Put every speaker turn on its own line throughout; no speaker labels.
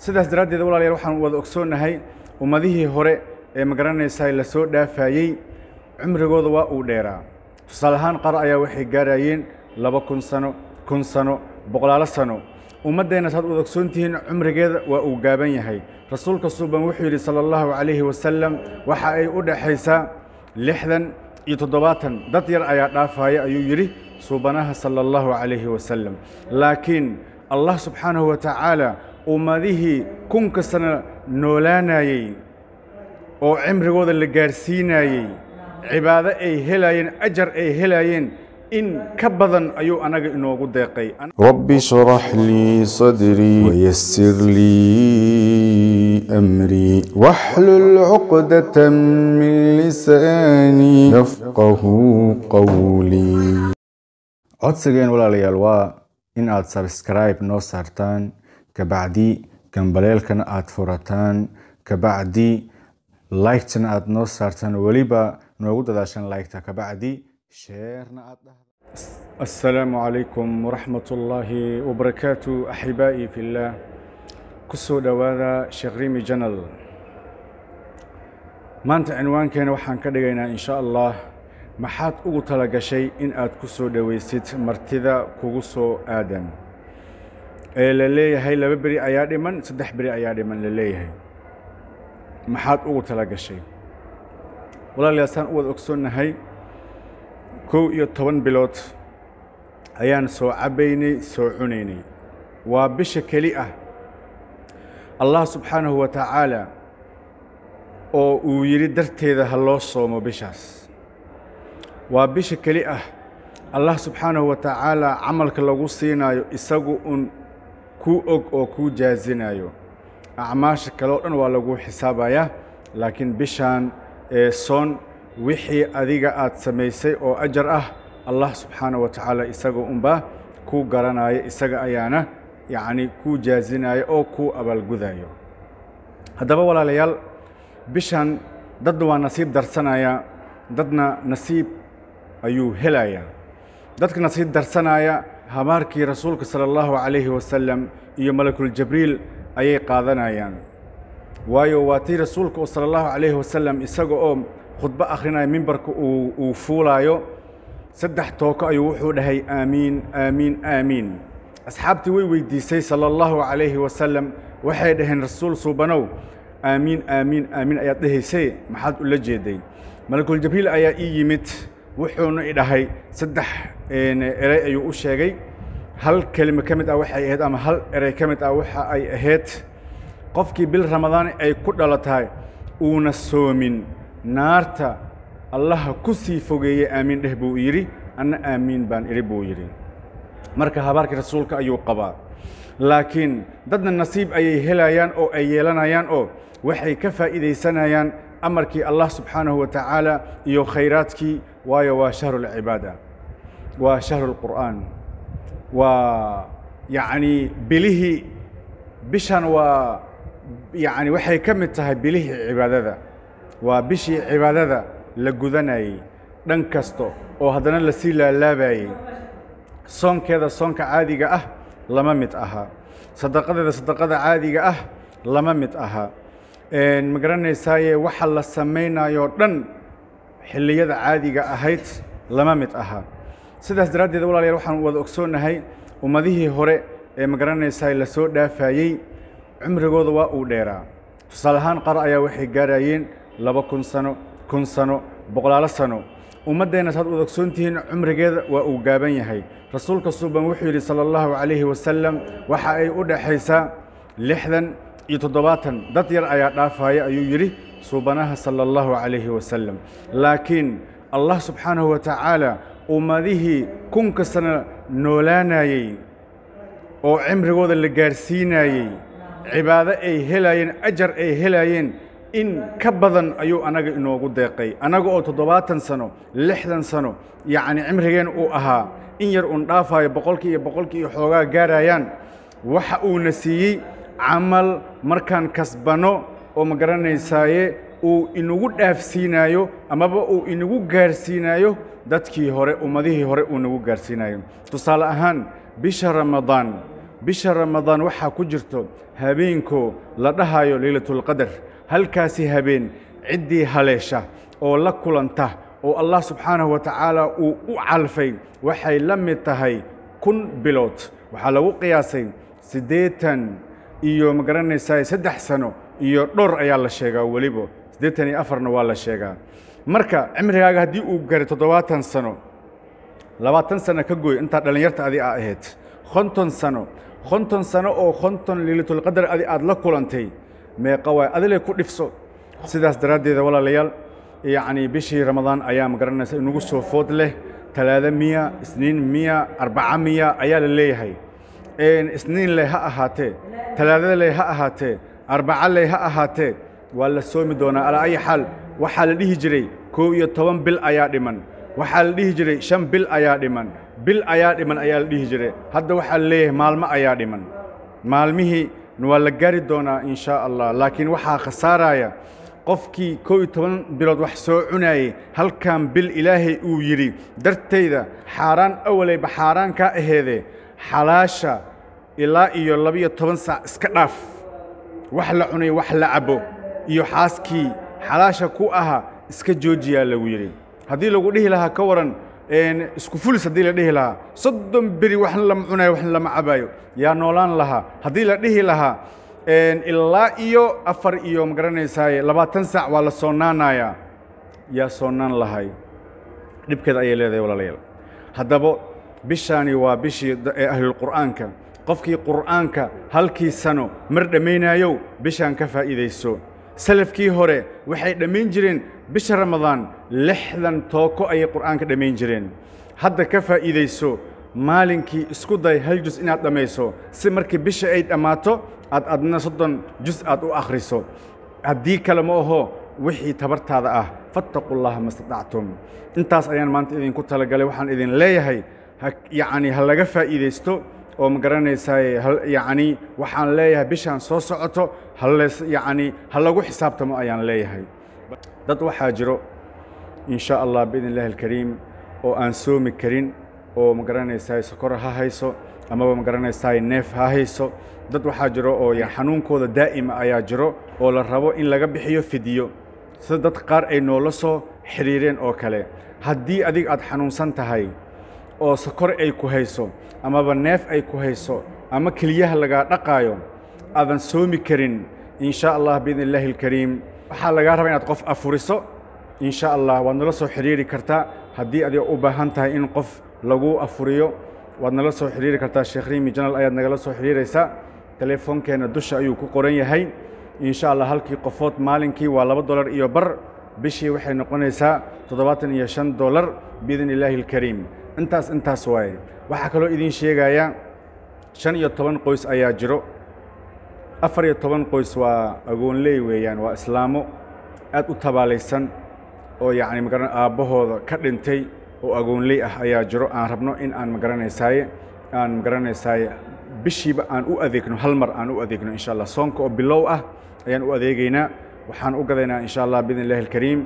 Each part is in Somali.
sidaas daraaddeed walaalayaal waxaan wada ogsoonnahay ummadihii hore ee magaranaysaa la soo dhaafayey cumrigooda waa uu dheeraa tusaale ahaan qaar ayaa waxay gaarayeen laba kun sano kun sano boqolaalo sano ummaddeenna saad wada ogsoon tihiin cumrigeeda waa uu gaaban yahay rasuulka suuban wuxuu yidhi sala allahu calayhi wasalam waxa ay u dhexaysaa lixdan iyo toddobaatan dad yar ayaa dhaafaya ayuu yidhi suubanaha sala allahu calayhi wasalam laakiin allah subxaanahu wa tacaala ummadihii kunka sano noolaanayey oo cimrigooda la gaarsiinayey cibaado ay helaayeen ajar ay helaayeen in ka badan ayuu anaga inoogu deeqay
رب اشرح لي صدري ويسر لي أمري واحلل عقدة من لساني يفقه قولي
codsigeen walaalayaal waa in aad sabskribe noo saartaan kabacdi gambaleelkana aad furataan kabacdi liketana aad noo saartaan weliba noogu dadaashan liketa kabacdi sheerna aad dhahda asalaamu calaykum waraxmat ullaahi wabarakaatu axibaa'i fillaah ku soo dhowaada sheekh rimi janal maanta cinwaankeena waxaan ka dhigaynaa in sha allah maxaad ugu tala gashay in aad ku soo dhowaysid martida kugu soo aadan ee la leeyahay laba beri ayaa dhiman saddex beri ayaa dhiman la leeyahay maxaad ugu tala gashay walaalayaal saan u wada ogsoonnahay kow iyo toban bilood ayaan soo cabbaynay soo cunaynay waa bisha keli ah allah subxaanahu wa tacaala oo uu yidhi darteeda ha loo soomo bishaas waa bisha keli ah allah subxaanahu wa tacaala camalka lagu siinaayo isagu un kuu og oo kuu jaazinayo acmaasha kale oo dhan waa lagu xisaabayaa laakiin bishaan ee soon wixii adiga aad samaysay oo ajar ah allah subxaanahu wa tacaala isaga unbaa kuu garanaya isaga ayaana yacni kuu jaazinaya oo kuu abaalgudayo haddaba walaalayaal bishan dadna waa nasiib darsanaya dadna nasiib ayuu helayaa dadka nasiib darsanaya habaarkii rasuulka sala allahu calayhi wasalam iyo malakuljabriil ayay qaadanayaan waayo waa tii rasuulka oo sala allahu calayhi wasalam isaga oo khudbo akhrinaya mimbarka uu uu fuulaayo saddex tooko ayuu wuxuu dhahay aamiin aamiin aamiin asxaabtii way weydiisay sala allahu calayhi wasalam waxay dhaheen rasuul suubanow aamiin aamiin aamiin ayaad dhahaysay maxaad ula jeeday malakuljabriil ayaa ii yimid wuxuuna i dhahay saddex erey ayuu u sheegay hal kelimo ka mid ah waxay ahayd ama hal erey ka mid ah waxa ay ahayd qofkii bil ramadaan ay ku dhalatahay uuna soomin naarta allaha ku sii fogeeyey aamiin dheh buu yidhi anna aamiin baan idhi buu yidhi marka habaarkii rasuulka ayuu qabaa laakiin dadna nasiib ayay helayaan oo ay yeelanayaan oo waxay ka faa'iidaysanayaan amarkii allah subxaanahu wa tacaala iyo khayraadkii waayo waa shahru lcibaada waa shahru lqur'aan waa yacni bilihii bishan waa yacni waxay ka mid tahay bilihii cibaadada waa bishii cibaadada la gudanayey dhan kasta oo haddana lasii laalaabayey soonkeeda soonka caadiga ah lama mid aha sadaqadeeda sadaqada caadiga ah lama mid aha ma garanaysaaye waxa la samaynayoo dhan xilliyada caadiga ahayd lama mid aha sidaas daraaddeed walaalayaal waxaan wada ogsoonnahay ummadihii hore ee ma garanaysaa la soo dhaafayey cumrigooda waa uu dheeraa tusaale ahaan qaar ayaa waxay gaarayeen laba kun sano kun sano boqolaalo sano ummaddeenna saad wada ogsoon tihiin cumrigeeda waa uu gaaban yahay rasuulka suuban wuxuu yidhi sala allahu calayhi wasalam waxa ay u dhexaysaa lixdan iyo toddobaatan dad yar ayaa dhaafaya ayuu yidhi suubanaha sala allahu calayhi wasalam laakiin allah subxaanahu wa tacaala ummadihii kunka sano noolaanayey oo cimrigooda la gaarsiinayey cibaado ay helaayeen ajar ay helaayeen in ka badan ayuu anaga inoogu deeqay annaga oo toddobaatan sano lixdan sano yacni cimrigeen uu ahaa in yar uun dhaafayo boqolkii iyo boqolkii iyo xoogaa gaarayaan waxa uuna siiyey camal markaan kasbanno oo ma garanaysaaye uu inagu dhaafsiinaayo amaba uu inagu gaarsiinaayo dadkii hore ummadihii hore uu nagu gaarsiinayo tusaale ahaan bisha ramadaan bisha ramadaan waxaa ku jirto habeenkoo la dhahayo leylatulqadar halkaasi habeen ciddii haleesha oo la kulanta oo allah subxaanahu wa tacaala uu u calfay waxay la mid tahay kun bilood waxaa lagu qiyaasay siddeetan iyo ma garanaysaa saddex sano iyo dhowr ayaa la sheegaa weliba siddeetan iyo afarna waa la sheegaa marka cimrigaaga haddii uu garay toddobaatan sano labaatan sano ka gooy intaa dhallinyarta adi aa ahayd konton sano konton sano oo konton leylatulqadar adi aad la kulantay meeqa waay adilay ku dhifso sidaas daraaddeeda walaalayaal yacnii bishii ramadaan ayaa ma garanaysa inagu soo food leh talaado miya isniin miya arbaca miya ayaa la leeyahay isniin leh ha ahaatee talaadada leh ha ahaatee arbaca leh ha ahaatee waa la soomi doonaa alaa ayi xaal waxaa la dhihi jiray kow iyo toban bil ayaa dhiman waxaa la dhihi jiray shan bil ayaa dhiman bil ayaa dhiman ayaa la dhihi jiray hadda waxaa la leeyahay maalmo ayaa dhiman maalmihii waa la gaari doonaa in shaa allah laakiin waxaa khasaaraya qofkii kow iyo toban bilood wax soo cunaayey halkan bil ilaahay uu yidhi dartayda xaaraan awaleyba xaaraan kaa aheedee xalaasha ilaa iyo labiyo toban saac iska dhaaf wax la cunay wax la cabo iyo xaaskii xalaasha ku aha iska joojiyaa lagu yidhi haddii lagu dhihi lahaa ka waran isku fulis haddii la dhihi lahaa soddon beri waxna lama cunayo waxna lama cabaayo yaa noolaan lahaa haddii la dhihi lahaa ilaa iyo afar iyo ma garanaysaaye labaatan saac waa la soonaanayaa yaa soonnaan lahay dhibkeeda ayay leedahay walaalayaal haddaba bishaani waa bishii ee ahlulqur'aanka qofkii qur'aanka halkii sano mar dhammaynaayow bishaan ka faa'iidayso salafkii hore waxay dhammayn jireen bisha ramadaan lixdan tooko ayay qur'aanka dhammayn jireen hadda ka faa'iidayso maalinkii isku day hal jus inaad dhammayso si markii bisha ay dhammaato aad adna soddon jus aad u akhriso haddii kale ma aho wixii tabartaada ah fattaqu llaha ma statactum intaas ayaan maanta idinku talagalay waxaan idin leeyahay yacni ha laga faa'iidaysto oo ma garanaysaaye yacni waxaan leeyahay bishaan soo socoto hales yacni ha lagu xisaabtamo ayaan leeyahay dad waxaa jiro in sha allah biidn illahi alkariim oo aan soomi karin oo ma garanaysaay sokor ha hayso amaba ma garanaysaay neef ha hayso dad waxaa jiro oo xanuunkooda daa'ima ayaa jiro oo la rabo in laga bixiyo fidiyo sida dad qaar ay noola soo xidhiireen oo kale haddii adig aad xanuunsan tahay oo sokor ay ku hayso amaba neef ay ku hayso ama keliyaha lagaa dhaqaayo aadan soomi karin in sha allah biidn illaahi alkariim waxaa lagaa rabaa inaad qof afuriso in sha allah waad nala soo xidhiiri kartaa haddii adiga u baahan tahay in qof lagu afuriyo waad nala soo xidhiiri kartaa sheekh rimi janal ayaad nagala soo xidhiiraysaa telefoonkeenna dusha ayuu ku qoran yahay in sha allah halkii qofood maalinkii waa laba dolar iyo bar bishii waxay noqonaysaa toddobaatan iyo shan dolar biidn illaahi alkariim intaas intaas waaye waxaa kaloo idiin sheegaya shan iyo toban qoys ayaa jiro afar iyo toban qoys waa agoonley weeyaan waa islaamo aad u tabaalaysan oo yacni magaran aabbahooda ka dhintay oo agoonley ah ayaa jiro aan rabno in aan magaranaysaye aan magaranaysaye bishiiba aan u adeegno hal mar aan u adeegno insha allah soonka oo bilow ah ayaan u adeegaynaa waxaan u gadaynaa insha allah biidn illahi alkariim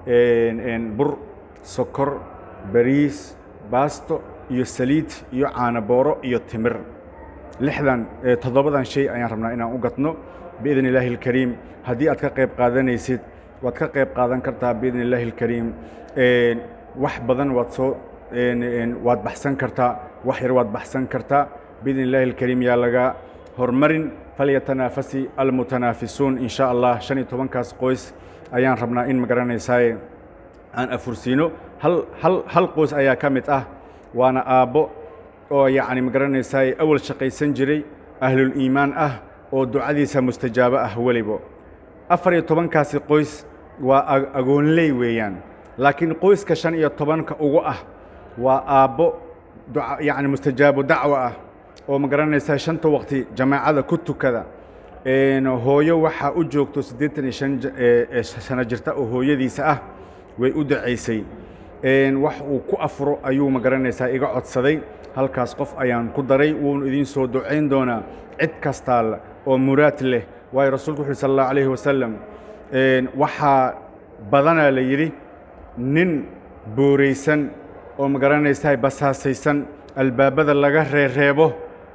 bur sokor bariis baasto iyo saliid iyo caanabooro iyo timir lixdan toddobadan shay ayaan rabnaa inaan u gadno biidn illaahi alkariim haddii aad ka qayb qaadanaysid waad ka qayb qaadan kartaa biidn illaahi alkariim wax badan waad soo waad baxsan kartaa wax yar waad baxsan kartaa biidn illaahi alkariim yaa laga hormarin falyatanaafasi almutanaafisuun in sha allah shan iyo tobankaas qoys ayaan rabnaa in magaranaysaay aan afursiino hal hal hal qoys ayaa ka mid ah waana aabbo oo yacni magaranaysaay awal shaqaysan jiray ahluliimaan ah oo ducadiisa mustajaabo ah welibo afar iyo tobankaasi qoys waa agoonley weeyaan laakiin qoyska shan iyo tobanka ugu ah waa aabbo yacni mustajaabo dacwo ah oo ma garanaysaa shanta waqti jamaacada ku tukada hooyo waxaa u joogto siddeetan iyo shan sano jirta oo hooyadiisa ah way u ducaysay wax uu ku afuro ayuu ma garanaysaa iga codsaday halkaas qof ayaan ku daray wuunu idiin soo ducayn doonaa cid kastaal oo muraad leh waayo rasuulku wuxu uhi sal allahu alayhi wasalam waxaa badanaa la yidhi nin booraysan oo ma garanaysaa basaasaysan albaabada laga reereebo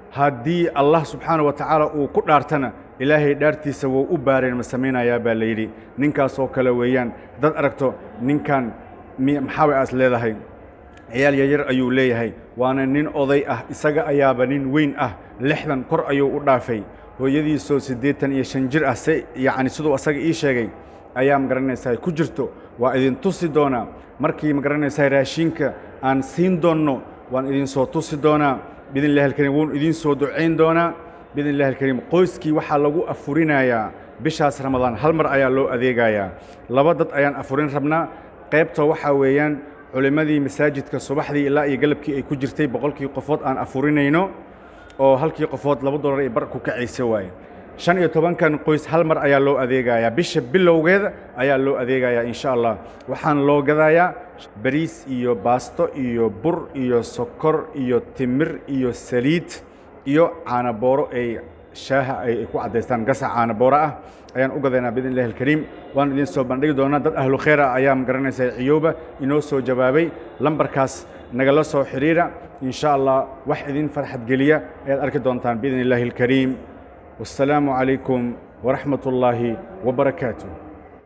haddii allah subxaana wa tacaala uu ku dhaartana ilaahay dhaartiisa wuu u baareen ma samaynayaa baa la yidhi ninkaasoo kale weeyaan haddaad aragto ninkan maxaabay aas leedahay ciyaal yaryar ayuu leeyahay waana nin oday ah isaga ayaaba nin weyn ah lixdan kor ayuu u dhaafay hooyadiisoo siddeetan iyo shan jir ah se yacni siduu asaga ii sheegay ayaa magaranaysaa ku jirto waa idin tusi doonaa markii magaranaysaa raashinka aan siin doonno waan idin soo tusi doonaa biidn illahi alkariim wuun idin soo ducayn doonaa biidn illahi alkariim qoyskii waxaa lagu afurinayaa bishaas ramadaan hal mar ayaa loo adeegayaa laba dad ayaan afurin rabnaa qaybta waxaa weeyaan culimmadii masaajidka subaxdii ilaa iyo galabkii ay ku jirtay boqolkii qofood aan afurinayno oo halkii qofood laba dollar ay bar ku kacaysa waaye shan iyo tobankan qoys hal mar ayaa loo adeegayaa bisha bilowgeeda ayaa loo adeegayaa insha allah waxaan loo gadayaa bariis iyo baasto iyo bur iyo sokor iyo timir iyo saliid iyo caanabooro ay shaaha ay ku caddaystaan gasac caanabooro ah ayaan u gadaynaa biidn illahi alkariim waan idin soo bandhigi doonaa dad ahlu khayr ah ayaa magaranaysaa ciyowba inoo soo jawaabay lambarkaas nagala soo xidhiira in sha allah wax idin farxad geliya ayaad arki doontaan biidn illahi alkariim والسلام عليكم ورحمة الله وبركاته